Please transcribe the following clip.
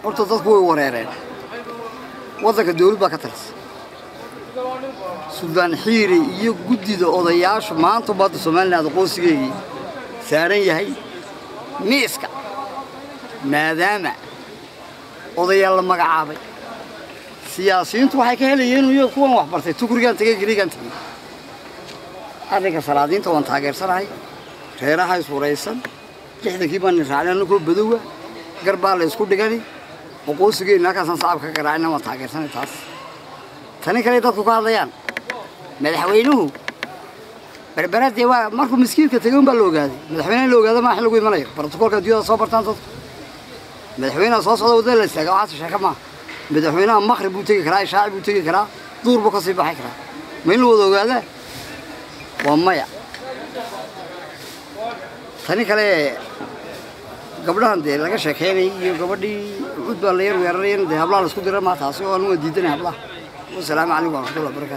horta dadku way wareereen waddanka dawlad baa ka talisa suldaan xiiri iyo guddida odayaashu maanta badda somaliland aqoonsigeygii saaran yahay miiska maadaama odayaal la magacaabay siyaasiyiintu waxay ka helayeen iyo kuwan wax bartay tukurigaan tegey garigaan tegey arrinka salaadiinta waan taageersanahay reeraha iswaraysan lixdankii baan raacnay annagoo badowa gar baa la isku dhigani aqoonsigeenna halkaasaan sacabka ka garaacina waan taageersanay taas tani kale dadku ka hadlayaan madaxweynuhu berberadee waa markuu miskiinka tegey unbaa la ogaaday madaxweynaha la ogaada maa in lagu imanayo brotokoolka adduunyada soo bartaan dadku madaxweynaha soo socda waddada la istaaga waxaas sheeka maaha madaxweynaha maqrib buu tegi karaa ishaaci buu tegi karaa duur buu ka sii baxi karaa ma in la wada ogaadaa waa maya tani kale gabdhahan dee laga sheekeynay iyo gabadhii cud baa la yar weerarayn dee hablaha la isku dira maa taasi oo anu waa diidanay hablaha wasalaamu calaykum waraxmatullahi wabarakatu